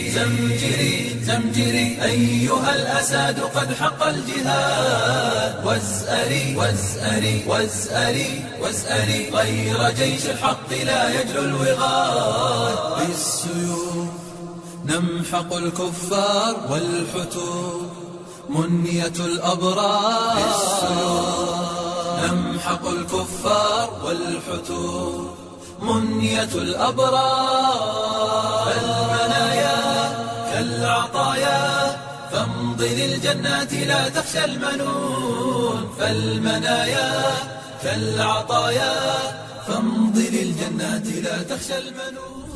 زمجري زمجري أيها الأساد قد حق الجهاد وازأري وازأري وازأري وازأري غير جيش الحق لا يجلو الوغاد بالسيوف نمحق الكفار والحتور منية الأبرار نمحق الكفار والحتور منية الأبرار المنايا كالعطايا فامض للجنات لا تخشى المنون فالمنايا كالعطايا فامض للجنات لا تخشى المنون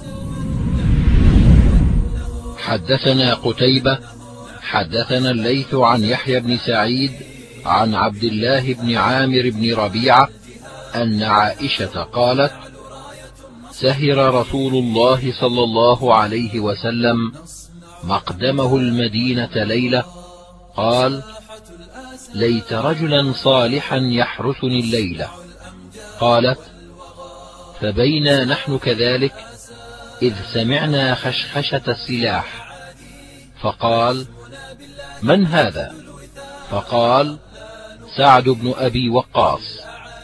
حدثنا قتيبة حدثنا الليث عن يحيى بن سعيد عن عبد الله بن عامر بن ربيعة أن عائشة قالت سهر رسول الله صلى الله عليه وسلم مقدمه المدينة ليلة قال ليت رجلا صالحا يحرسني الليلة قالت فبينا نحن كذلك إذ سمعنا خشخشة السلاح فقال من هذا فقال سعد بن أبي وقاص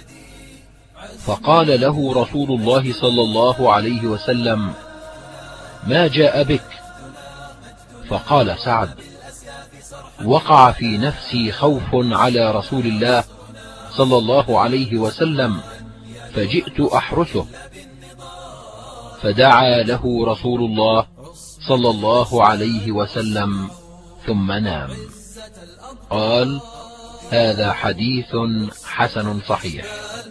فقال له رسول الله صلى الله عليه وسلم ما جاء بك فقال سعد وقع في نفسي خوف على رسول الله صلى الله عليه وسلم فجئت أحرسه فدعا له رسول الله صلى الله عليه وسلم ثم نام قال هذا حديث حسن صحيح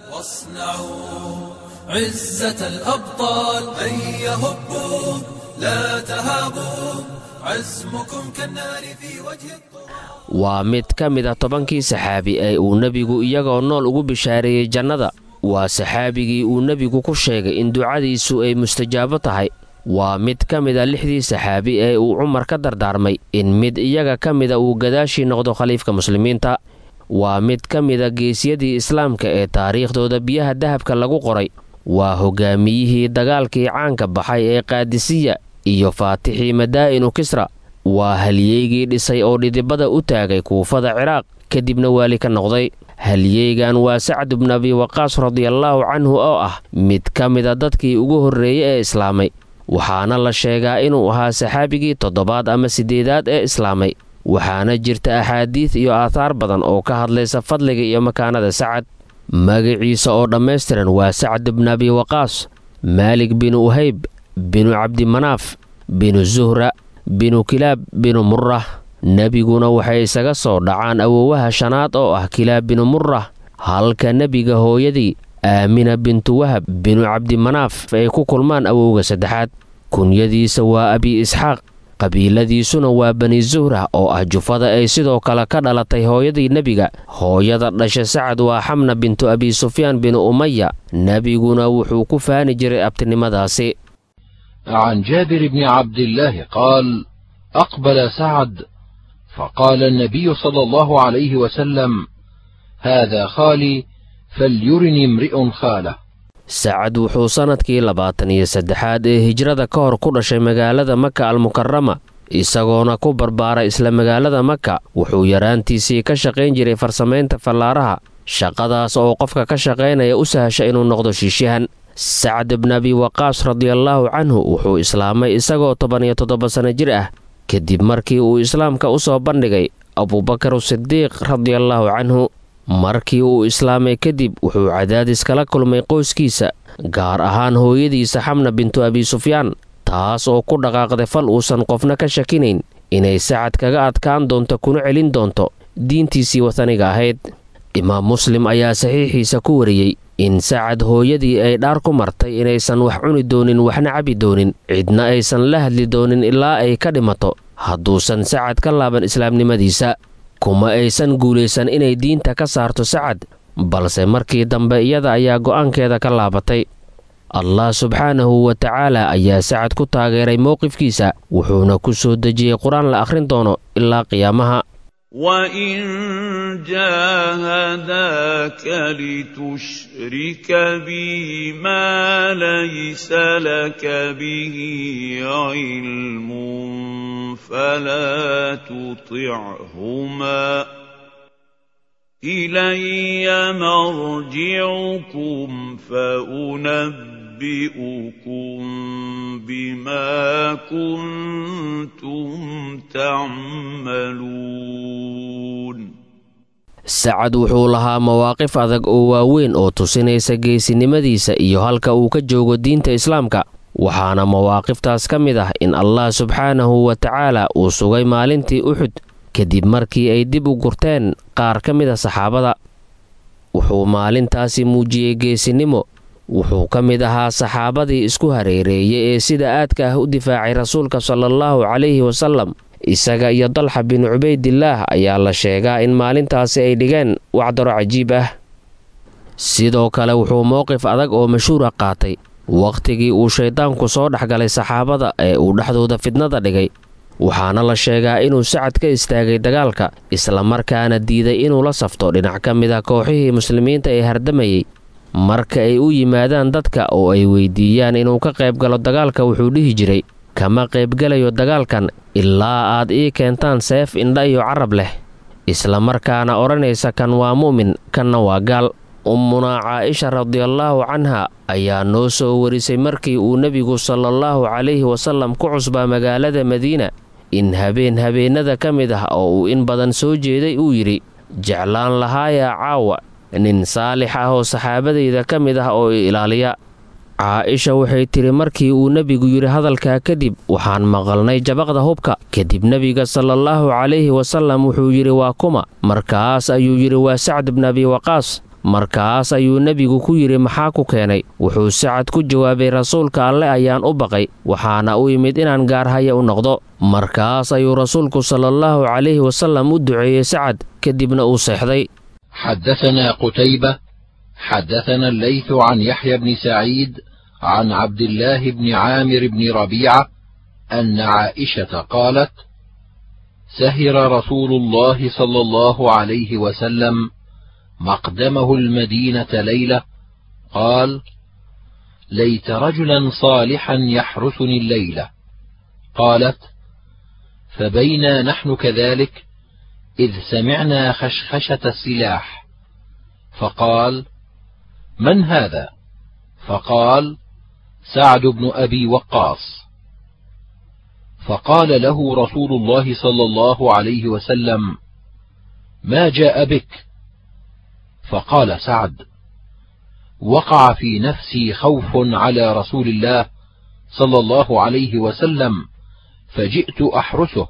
واصنعوا عزة الأبطال هيا هبوا لا تهابوا عزمكم كالنار في وجه الطور waa mid ka mid a tobankii saxaabi ee uu nebigu iyagoo nool ugu bishaareeyey jannada waa saxaabigii uu nebigu ku sheegay in ducadiisu ay mustajaabo tahay waa mid ka mid a lixdii saxaabi ee uu cumar ka dardaarmay in mid iyaga ka mida uu gadaashii noqdo khaliifka muslimiinta waa mid ka mida geesiyadii islaamka ee taariikhdooda biyaha dahabka lagu qoray waa hoggaamiyihii dagaalkii caanka baxay ee qaadisiya iyo faatixii madaa'inu kisra waa halyeygii dhisay oo dhidibada u taagay kuufada ciraaq kadibna waali ka noqday halyeygan waa sacd bnu abi waqaas radiallaahu canhu oo ah mid ka mida dadkii ugu horreeyey ee islaamay waxaana la sheegaa inuu ahaa saxaabigii toddobaad ama siddeedaad ee islaamay waxaana jirta axaadiid iyo aathaar badan oo ka hadlaysa fadliga iyo makaanada sacad magaciisa oo dhammaystiran waa sacd bnu abi waqaas maalik binu uhayb binu cabdimanaaf binu zuhra binu kilaab binu murrah nebiguna waxay isaga soo dhacaan awowaha shanaad oo ah kilaab binu murrah halka nebiga hooyadii aamina bintu wahab binu cabdimanaaf ay ku kulmaan awowga saddexaad kunyadiisa waa abi isxaaq qabiiladiisuna waa bani zuhrah oo ah jufada ay sidoo kale ka dhalatay hooyadii nebiga hooyada dhasha sacad waa xamna bintu abi sufyaan binu umaya nebiguna wuxuu ku faani jiray abtinimadaasi عن جابر بن عبد الله قال أقبل سعد فقال النبي صلى الله عليه وسلم هذا خالي فليرني امرئ خاله sacad wuxuu sannadkii labaatan iyo saddexaad ee hijrada ka hor ku dhashay magaalada maka almukarama isagoona ku barbaaray isla magaalada maka wuxuu yaraantiisii ka shaqayn jiray farsamaynta fallaaraha shaqadaas oo qofka ka shaqaynaya u sahasha inuu noqdo shiishyahan sacd bn abi waqaas radiallaahu canhu wuxuu islaamay isagoo toban iyo toddoba sanno jir ah kadib markii uu islaamka u soo bandhigay abubakar sidiiq radiallaahu canhu markii uu islaamay kadib wuxuu cadaadis kala kulmay qoyskiisa gaar ahaan hooyadiisa xamna bintu abi sufyaan taas oo ku dhaqaaqday fal uusan qofna ka shakinayn inay sacad kaga adkaan doonto kuna celin doonto diintiisii wataniga ahayd imaam muslim ayaa saxiixiisa ku wariyey in sacad hooyadii ay dhaar ku martay inaysan wax cuni doonin waxna cabi doonin cidna aysan la hadli doonin ilaa ay ka dhimato hadduusan sacad ka laaban islaamnimadiisa kuma aysan guulaysan inay diinta ka saarto sacad balse markii dambe iyada ayaa go'aankeeda ka laabatay allah subxaanahu wa tacaala ayaa sacad ku taageeray mowqifkiisa wuxuuna ku soo dejiyey qur-aan la akhrin doono ilaa qiyaamaha وإن جاهداك لتشرك بي ما ليس لك به علم فلا تطعهما الي مرجعكم فانبئكم بما كنتم تعملون sacad wuxuu lahaa mawaaqif adag oo waaweyn oo tusinaysa geesinimadiisa iyo halka uu ka joogo diinta islaamka waxaana mawaaqiftaas ka mid ah in allah subxaanahu wa tacaala uu sugay maalintii uxud kadib markii ay dib u gurteen qaar ka mid a saxaabada wuxuu maalintaasi muujiyey geesinimo wuxuu ka mid ahaa saxaabadii isku hareereeyay ee sida aadka ah u difaacay rasuulka salaallahu calayhi wasallam isaga iyo dalxa bin cubaydillaah ayaa la sheegaa in maalintaasi ay dhigeen wacdaro cajiib ah sidoo kale wuxuu mowqif adag oo mashhuura qaatay wakhtigii uu shayddaanku soo dhexgalay saxaabada ee uu dhexdooda fidnada dhigay waxaana la sheegaa inuu sacad ka istaagay dagaalka islamarkaana diiday inuu la safto dhinac ka mid a kooxihii muslimiinta ee hardamayey marka ay u yimaadaan dadka oo ay weydiiyaan inuu ka qayb galo dagaalka wuxuu dhihi jiray kama qaybgelayo dagaalkan ilaa aad ii keentaan seef indha iyo carab leh islamarkaana odhanaysa kan waa mu'min kanna waa gaal ummunaa caaisha radiallaahu canha ayaa noo soo warisay markii uu nebigu salaallahu calayhi wasallam ku cusbaa magaalada madiina in habeen habeennada ka mid ah oo uu in badan soo jeeday uu yidhi jeclaan lahaayaa caawa nin saalix ah oo saxaabadayda ka mid ah oo i ilaaliya caaisha waxay tidhi markii uu nebigu yidhi hadalkaa kadib waxaan maqalnay jabaqda hubka kadib nebiga salaallahu calayhi wasallam wuxuu yidhi waa kuma markaas ayuu yidhi waa sacd bn abi waqaas markaas ayuu nebigu ku yidhi maxaa ku keenay wuxuu sacad ku jawaabay rasuulka alle ayaan u baqay waxaana u yimid inaan gaarhaya u noqdo markaas ayuu rasuulku salaallahu calayhi wasallam u duceeyey sacad kadibna uu seexday حدثنا قتيبة حدثنا الليث عن يحيى بن سعيد عن عبد الله بن عامر بن ربيعة أن عائشة قالت: سهر رسول الله صلى الله عليه وسلم مقدمه المدينة ليلة قال: ليت رجلا صالحا يحرسني الليلة. قالت: فبينا نحن كذلك إذ سمعنا خشخشة السلاح فقال من هذا فقال سعد بن أبي وقاص فقال له رسول الله صلى الله عليه وسلم ما جاء بك فقال سعد وقع في نفسي خوف على رسول الله صلى الله عليه وسلم فجئت أحرسه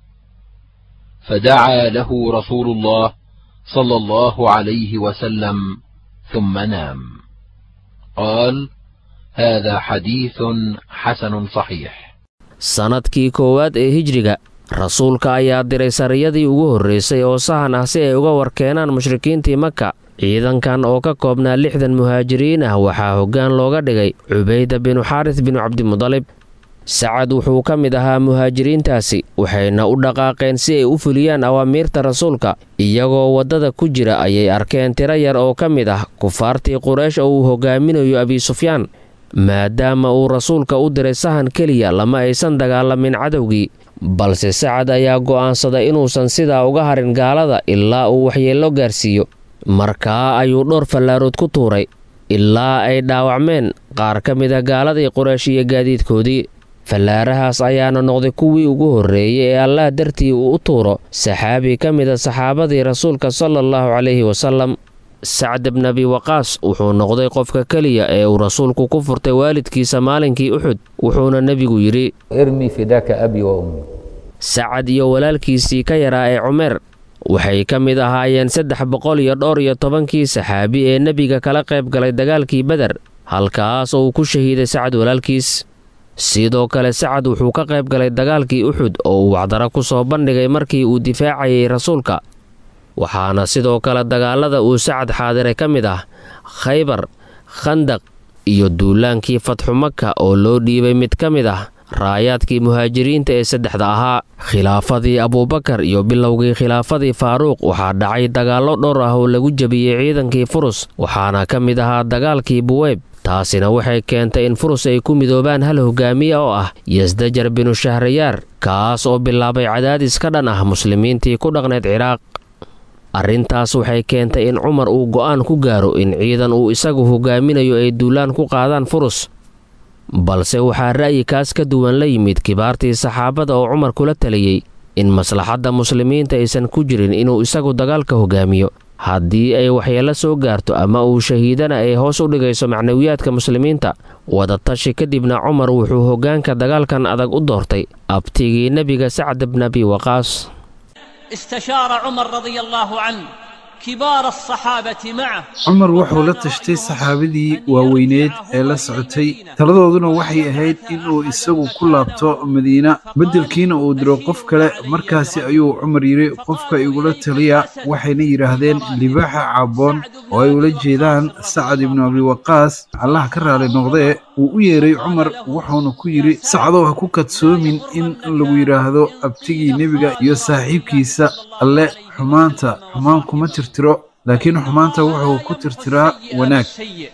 فدعا له رسول الله صلى الله عليه وسلم ثم نام قال هذا حديث حسن صحيح sannadkii koowaad ee hijriga rasuulka ayaa diray sariyadii ugu horraysay oo sahan ah si ay uga warkeenaan mushrikiintii maka ciidankan oo ka koobnaa lixdan muhaajiriin ah waxaa hoggaan looga dhigay cubayda binu xaaris binu cabdimudalib sacad wuxuu ka mid ahaa muhaajiriintaasi waxayna u dhaqaaqeen si ay u fuliyaan awaamiirta rasuulka iyagoo waddada ku jira ayay arkeen tiro yar oo ka mid ah kufaartii quraysh oo uu hogaaminayo abisufyaan maadaama uu rasuulka u diray sahan keliya lama aysan dagaalamin cadowgii balse sacad ayaa go'aansaday inuusan sidaa uga harin gaalada ilaa uu waxyeello gaarsiiyo markaa ayuu dhowr fallaarood ku tuuray ilaa ay dhaawacmeen qaar ka mida gaaladii quraysh iyo gaadiidkoodii fallaarahaas ayaana noqday kuwii ugu horreeyey ee allah dartii uu u tuuro saxaabi ka mida saxaabadii rasuulka sala allahu calayhi wasalam sacd bn abi waqaas wuxuu noqday qofka keliya ee uu rasuulku ku furtay waalidkiisa maalinkii uxud wuxuuna nebigu yidhi ارمي فداك أبي وأمي sacad iyo walaalkiisii ka yaraa ee cumeer waxay ka mid ahaayeen saddex boqol iyo dhowr iyo tobankii saxaabi ee nebiga kala qayb galay dagaalkii beder halkaas oo uu ku shahiiday sacad walaalkiis sidoo kale sacad wuxuu ka qayb galay dagaalkii uxud oo uu wacdaro ku soo bandhigay markii uu difaacayay rasuulka waxaana sidoo kale dagaalada uu sacad xaadiray ka mid ah khaybar khandaq iyo duulaankii fatxu maka oo loo dhiibay mid ka mid ah raayaadkii muhaajiriinta ee saddexda ahaa khilaafadii abuubakar iyo bilowgii khilaafadii faaruuq waxaa dhacay dagaallo dhowr ah oo lagu jebiyey ciidankii furus waxaana ka mid ahaa dagaalkii buweyb taasina waxay keentay in furus ay ku midoobaan hal hogaamiye oo ah yasdajar binu shahrayaar kaas oo bilaabay cadaadis ka dhan ah muslimiintii ku dhaqnayd ciraaq arrintaas waxay keentay in cumar uu go'aan ku gaaro in ciidan uu isagu hogaaminayo ay duulaan ku qaadaan furus balse waxaa ra'yi kaas ka duwan la yimid kibaartii saxaabada oo cumar kula taliyey in maslaxadda muslimiinta aysan ku jirin inuu isagu dagaalka hogaamiyo haddii ay waxyeello soo gaarto ama uu shahiidana ay hoos u dhigayso macnawiyaadka muslimiinta wadatashi kadibna cumar wuxuu hoggaanka dagaalkan adag u doortay abtigii nebiga sacd bn abi waqaas استشار عمر رضي الله عنه كبار الصحابة معه cumar wuxuu la tashtay saxaabadii waaweyneed ee la socotay taladooduna waxay ahayd inuu isagu ku laabto madiina beddelkiina uu diro qof kale markaasi ayuu cumar yidhi qofka igula taliya waxayna yidhaahdeen libaaxa caabboon oo ay ula jeedaan sacad ibnu abi waqaas allah ka raali noqdee wuu u yeeray cumar wuxuuna ku yidhi sacdow ha ku kadsoomin in lagu yidhaahdo abtigii nebiga iyo saaxiibkiisa alle xumaanta xumaan kuma tirtiro laakiin xumaanta wuxuu ku tirtiraa wanaag السيء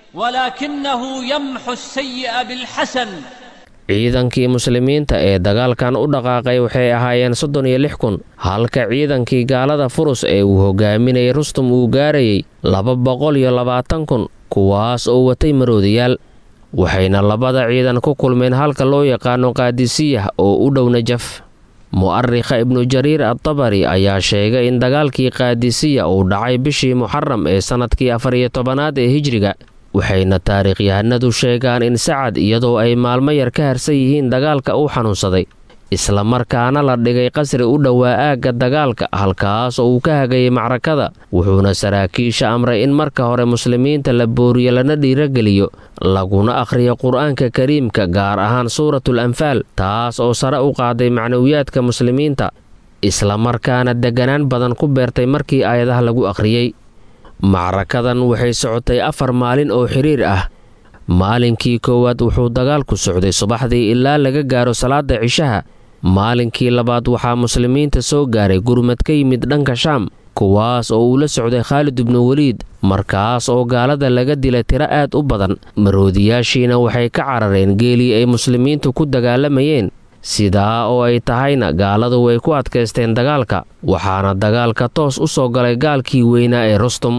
ولكنه يمحو السيء بالحسن ciidankii muslimiinta ee dagaalkan u dhaqaaqay waxay ahaayeen soddon iyo lix kun halka ciidankii gaalada furus ee uu hogaaminayay rustum uu gaarayay laba boqol iyo labaatan kun kuwaas oo watay maroodiyaal waxayna labada ciidan ku kulmeen halka loo yaqaano qaadisiyah oo u dhow najaf mu'arikha ibnu jariir adtabari ayaa sheegay in dagaalkii qaadisiya uu dhacay bishii muxaram ee sannadkii afar iyo tobanaad ee hijriga waxayna taariikhyahanadu sheegaan in sacad iyadoo ay maalmo yar ka harsan yihiin dagaalka uu xanuunsaday islamarkaana la dhigay qasri u dhowaa aagga dagaalka halkaas oo uu ka hagayay macrakada wuxuuna saraakiisha amray in marka hore muslimiinta la booriyo lana dhiirageliyo laguna akhriyo qur-aanka kariimka gaar ahaan suuratul anfaal taas oo sare u qaaday macnawiyaadka muslimiinta islamarkaana deganaan badan ku beertay markii aayadaha lagu akhriyey macrakadan waxay socotay afar maalin oo xiriir ah maalinkii koowaad wuxuu dagaalku socday subaxdii ilaa laga gaaro salaada cishaha maalinkii labaad waxaa muslimiinta soo gaaray gurmad ka yimid dhanka shaam kuwaas oo uu la socday khaalid ibnu weliid markaas oo gaalada laga dilay tiro aad u badan maroodiyaashiina waxay ka carareen geelii ay muslimiintu ku dagaalamayeen sidaa oo ay tahayna gaaladu way ku adkaysteen dagaalka waxaana dagaalka toos u soo galay gaalkii weynaa ee rustum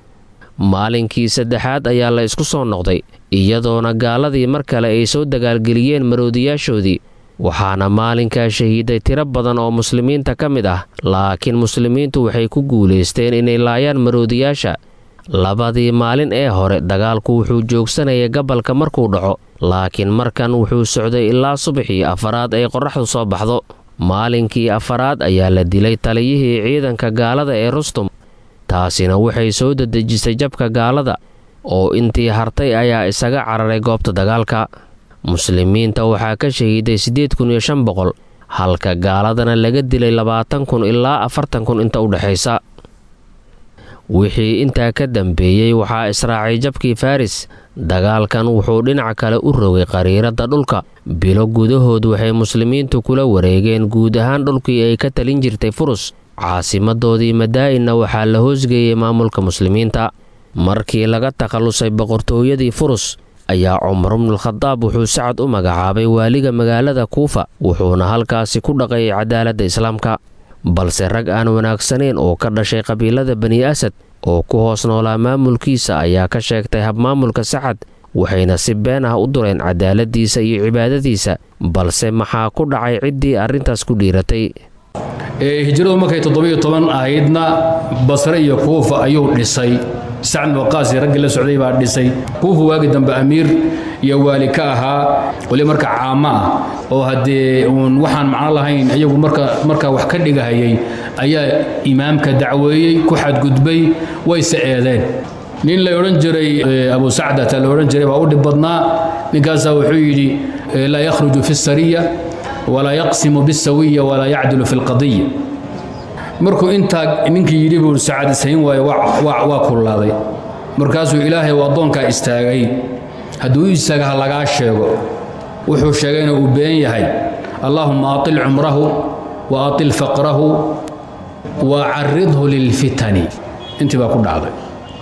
maalinkii saddexaad ayaa la isku soo noqday iyadoona gaaladii mar kale ay soo dagaalgeliyeen maroodiyaashoodii waxaana maalinkaa shahiiday tiro badan oo muslimiinta ka mid ah laakiin muslimiintu waxay ku guulaysteen inay laayaan maroodiyaasha labadii maalin ee hore dagaalku wuxuu joogsanayay gabalka markuu dhaco laakiin markan wuxuu socday ilaa subaxii afaraad ay qorraxdu soo baxdo maalinkii afaraad ayaa la dilay taliyihii ciidanka gaalada ee rustum taasina waxay soo dedejisay jabka gaalada oo intii hartay ayaa isaga cararay goobta dagaalka muslimiinta waxaa ka shahiiday siddeed kun iyo shan boqol halka gaaladana laga dilay labaatan kun ilaa afartan kun inta u dhexaysa wixii intaa ka dambeeyey waxaa israacay jabkii faris dagaalkan wuxuu dhinac kale u rogay qariiradda dhulka bilo gudahood waxay muslimiintu kula wareegeen guud ahaan dhulkii ay ka talin jirtay furus caasimadoodii madaa'inna waxaa la hoosgeeyey maamulka muslimiinta markii laga takhallusay boqortooyadii furus ayaa cumar bnulkhadaab wuxuu sacad u magacaabay waaliga magaalada kuufa wuxuuna halkaasi ku dhaqayay cadaaladda islaamka balse rag aan wanaagsanayn oo ka dhashay qabiilada bani asad oo ku hoos noolaa maamulkiisa ayaa ka sheegtay habmaamulka sacad waxayna si been ah u dureen cadaaladiisa iyo cibaadadiisa balse maxaa ku dhacay ciddii arrintaas ku dhiiratay hijradu markay toddobiyo toban ahaydna basre iyo kuufa ayuu dhisay sacd waqaasi raggii la socday baa dhisay kuufa waagi dambe amiir iyo waali ka ahaa weli marka caamo ah oo haddee uun waxaan macno lahayn iyagu marka markaa wax ka dhigahayay ayaa imaamka dacweeyey ku xadgudbay wayse eedeen nin la odhan jiray abu sacdata la odhan jiray baa u dhib badnaa ninkaasaa wuxuu yidhi laa yakhruju fi sariya walaa yaqsimu bisawiya walaa yacdilu fi lqadiya markuu intaa ninkii yidhi buu sacad ishayn waayo waa kullaaday markaasuu ilaahay uu addoonkaa istaagay hadduu u istaaga ha lagaa sheego wuxuu sheegayna uu been yahay allaahuma atil cumrahu wa atil faqrahu wa caridhu lilfitani intii baa ku dhacday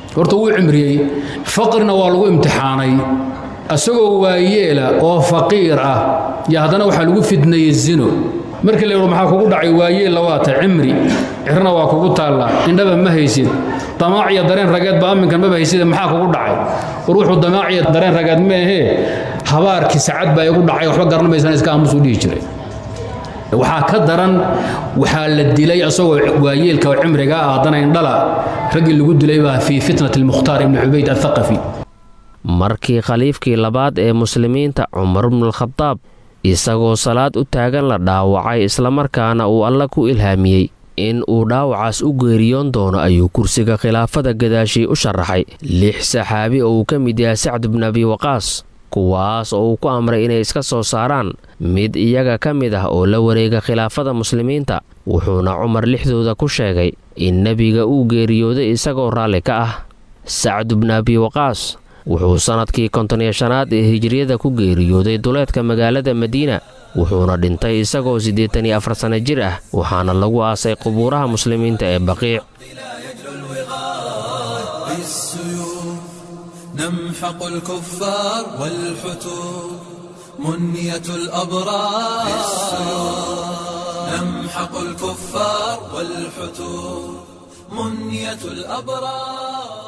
horta wuu cimriyey faqrina waa lagu imtixaanay asagoo waayeela oo faqiir ah yo haddana waxaa lagu fidnayey zino markii la yidho maxaa kugu dhacay waayeella waata cimri cirna waa kugu taalla indhaba ma haysid damaac iyo dareen rageedba amminkan maba hayside maxaa kugu dhacay war wuxuu damaac iyo dareen rageed meehee habaarkii sacad baa igu dhacay waxba garanamaysan iska aamusuu dhihi jiray waxaa ka daran waxaa la dilay asagoo waayeelka oo cimriga ah haddana indhala raggii lagu dilay baa fii fitnati almukhtaar ibni cubayd athaqafi markii khaliifkii labaad ee muslimiinta cumar bnulkhadaab isagoo salaad u taagan la dhaawacay islamarkaana uu alla ku ilhaamiyey in uu dhaawacaas u geeriyoon doono ayuu kursiga khilaafada gadaashii u sharaxay lix saxaabi oo uu ka mid yahay sacd bn abi waqaas kuwaas oo uu ku amray inay iska soo saaraan mid iyaga ka mid ah oo la wareega khilaafada muslimiinta wuxuuna cumar lixdooda ku sheegay in nebiga uu geeriyooday isagoo raalli ka ah sacd bn abi waqaas wuxuu sannadkii konton-iyo shanaad ee hijriyada ku geeriyooday duleedka magaalada madiina wuxuuna dhintay isagoo siddeetan iyo afar sanno jir ah waxaana lagu aasay qubuuraha muslimiinta ee baqiic نمحق الكفار والحتور منية الأبرار نمحق الكفار والحتور منية الأبرار